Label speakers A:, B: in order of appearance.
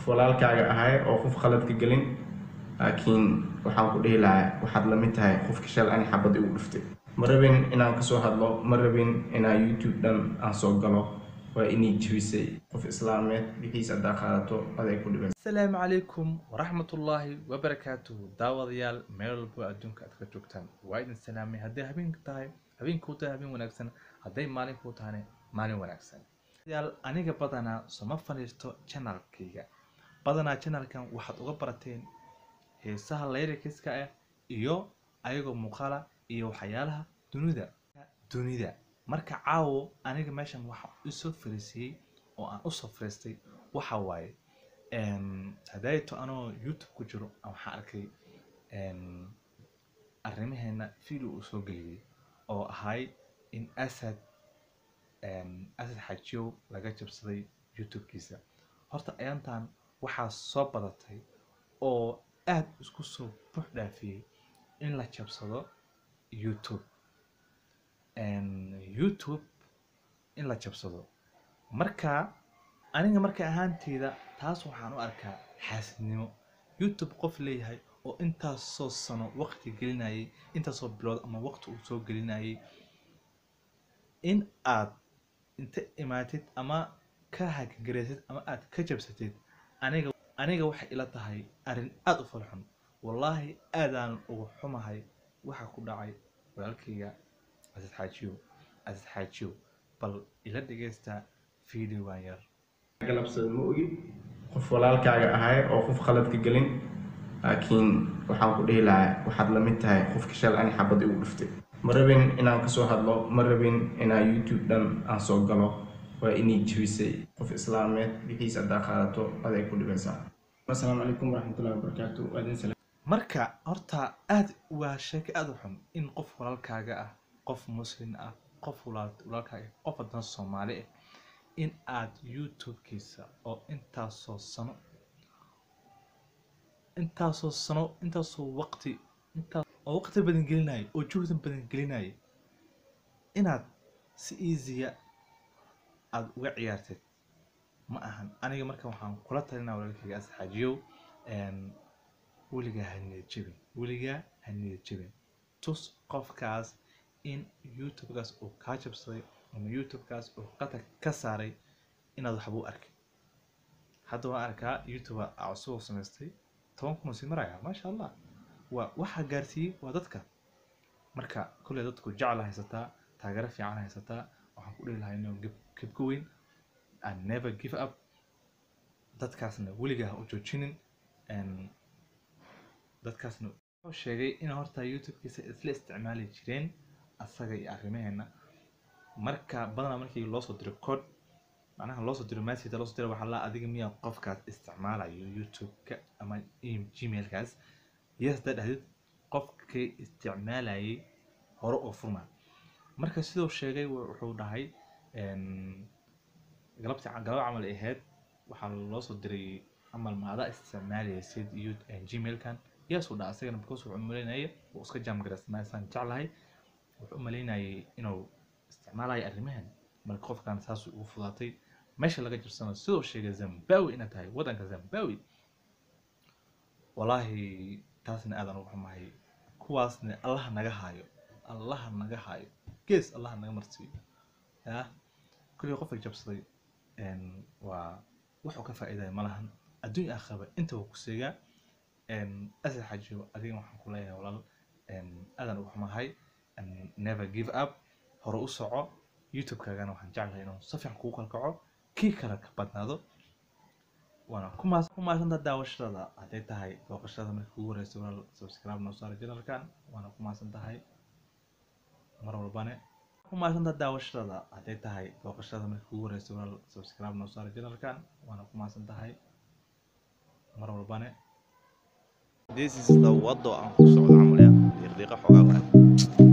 A: walaalkaaga ahay oo qof khaladka gelin laakiin waxaan ku dhihi lahaa waxaad la mid tahay qofka shal ani xabad igu dhuftay ma rabin inaan kasoo hadlo ma rabin inaan youtube dhan aan soo galo waa inii jebisay qof islaameed wixiis haddaa qaadato aday ku dhiban
B: asalaamu calaykum waraxmatullaahi wabarakaatuhu daawadayaal meel walbo adduunka aad ka joogtaan waa idin salaamay hadday habeenka tahay habeenkuu tahay habeen wanaagsan hadday maalinkuu tahane maalin wanaagsan yaal aniga badanaa soma fadhiisto janalkayga badanaa janalkan waxaad uga barateen heesaha layrikiska ah iyo ayagoo muuqaala iyo waxyaalaha dunida dunida marka caawo aniga meeshan waxaa isoo fariisiyey oo aan usoo fariistay waxa waaye hadaayato anoo youtube ku jiro waxaan arkay arrimaheena video uu soo geliyey oo ahay in asad asad xajiyow laga jabsaday youtube-kiisa horta ayaantan waxaa soo badatay oo aad isku soo bux dhaafiyey in la jabsado youtube youtube in la jabsado marka aniga marka ahaanteyda taas waxaan u arkaa xaasidnimo youtube qof leeyahay oo intaasoo sano waqti gelinayay intaasoo bilood ama waqti uu soo gelinayay in aad inta imaatid ama ka hakagaraysid ama aad ka jabsatid aniga aniga waxay ila tahay arrin aada u falxun wallaahi aadaan ugu xumahay waxa ku dhacay walaalkayga casad xaajiyo casad xaajiyo bal ila dhegeysta videogan yar
A: galabsada ma ogi qof walaalkaaga ahay oo qof khaladka gelin laakiin waxaan ku dhihi lahaa waxaad la mid tahay qofka shal ani xabad igu dhuftay ma rabin inaan kasoo hadlo ma rabin inaan youtube dhan aan soo galo waa inii jebisay qof islaameed wixiis haddaa qaadato aday ku dhibaysaa asalaamu calaykum waraxmatullahi wabarakaatu waa idin salaam
B: marka horta aad waa sheeko aada u xun in qof walaalkaaga ah qof muslim ah qof walaalkaaga qof haddana soomaali ah in aad youtube-kiisa oo intaasoo sano intaasoo sano intaasoo waqti intaas oo waqti badan gelinaya oo juhdan badan gelinaya inaad si easya aada uga ciyaartid ma ahan aniga marka waxaan kula talinaa walaalkayga asxaajiyow weligaa ha niyad jebin weligaa ha niyad jebin tus qofkaas in youtube-kaas uu kaa jabsaday ama youtube-kaas uu qatar ka saaray inaad waxba u arkin hadda waan arkaa youtube cusub samaystay toban kun oo sii maraya maasha allah waa waxaa gaarsiiyey waa dadka marka kolley dadku jecla haysataa taageero fiican haysataa waxaan ku dhihi lahaa inuu gebka weyn and never give up dadkaasna weligaa ha u joojinin dadkaasna wuxuu sheegay in horta youtube-kiisa isla isticmaali jireen asaga iyo arrimaheena marka badanaa markii loosoo diro code macnaha loosoo diro message loosoo diro waxaa la adiga miyaa qofkaas isticmaalayo youtube-ka ama gmailkaas yes haddaa dhahdid qofkii isticmaalayay hore oo furma marka siduu sheegay wuxuu dhahay galabti galaba camal ay ahayd waxaa loosoo diray camal maadaa isticmaalaysid iyo gmailkan yes uu dhaha asagana because wuxuu umaleynaya uu iska jaamgaraysanaysaan jeclahay wuxuu u maleynayay inuu isticmaalayo arrimahan marka qofkan saas ugu fudaatay meesha laga jirsano sidoo sheegay zambawi ina tahay waddanka zambawi wallaahi taasna aadan ugu xumahay kuwaasna allaha naga haayo allaha naga haayo gees allaha naga marsiiyo ya kulli qofka jabsaday waa wuxuu ka faa'iidaya ma lahan adduunya aakhiraba inta waa ku seegaa asal xajiyo adiga waxaan ku leeyahay walaal aadan ugu xumahay never give up hore u soco youtube-kaagana waxaan jeclahay inuu si fiican kugu kalkaco kii kale ka badnaado waana ku maasanta daawashada hadday tahay booqashada markii kugu horeysa walaal subscribe noo saara janalkan waana ku maasan tahay mar walbane ku maasanta daawashada hadday tahay booqashada markii kugu horeysa walaal subscribe noo saara janalkan waana ku maasan tahay mar walbane
C: This is the wado aan ku socdo camal ya. Diiqdiiqa xogaa waad.